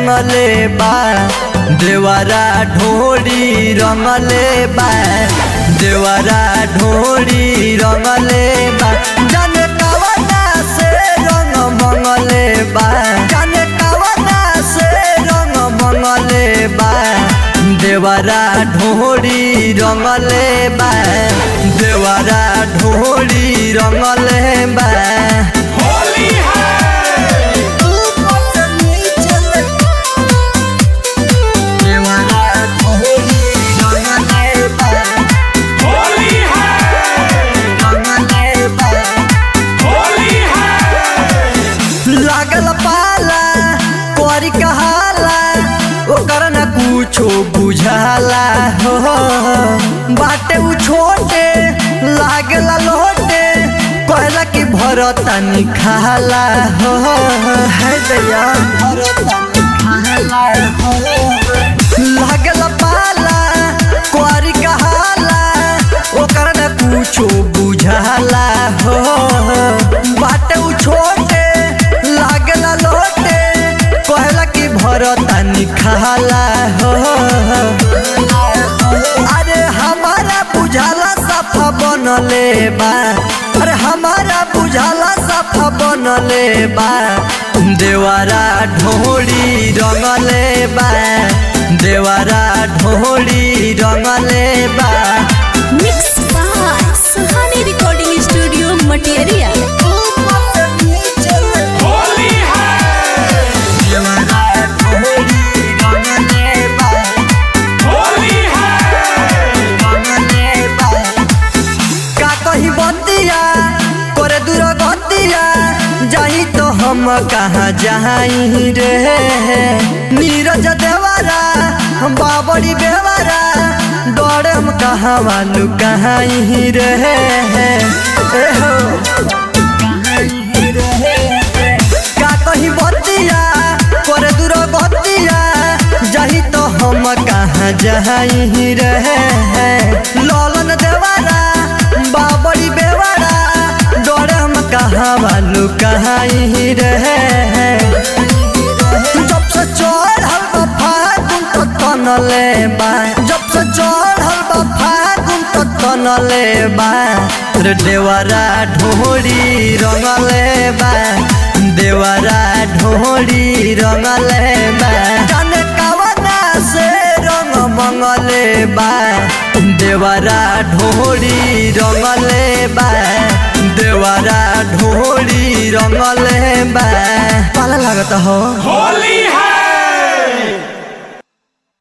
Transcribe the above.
रंगले बा देवरा ढोरी रंगले बा देवरा ढोरी रंगले बा जाने कवना से रंग मंगले बा जाने कवना से रंग मंगले बा देवरा ढोरी रंगले बा देवरा ढोरी रंगले बा होली है होली है होली है लागल पाला कोरी कहाला ओकर न कुछो बुझाला हो बाटे उ छोटे लागला लोटे कहला कि भरतानी खाला हो है दैया भरतानी खाला हो लागल पाला कोरी कहाला ओकर न कुछो बुझाला हो बाटे उ छोटे लागला लोटे कहला कि भरतानी खाला हो अरे हमारा बुझाला सफा बनले बा अरे हमारा बुझाला सफा बनले बा देवारा ढोड़ी रंगले बा देवारा ढोड़ी रंगले बा Mixed by Sahani Recording Studio Material. Holi है देवारा ढोड़ी रंगले बा होली है का कही बतिया करे दूर गतिया जाई तो हम कहाँ जाई रे नीरज देवारा हम बाबरी बेवारा डरे हम कहाँ वालू कहाँ रे ए हो का कही बतिया करे दूर गतिया जाही तो हम कहाँ जाई रे ललन देवारा बाबरी बेवारा डरे हम कहाँ वालू कहाँ रे जब से चढ़ल बा फागुन तो तनले बा जब से चढ़ल बा फागुन तो तनले बा रे देवरा ढोरी रंगले बा देवरा ढोरी रंगले बा जाने कवना से रंग मंगले बा देवरा ढोरी रंगले बा देवरा ढोरी रंगले बा पाला लागत हो होली है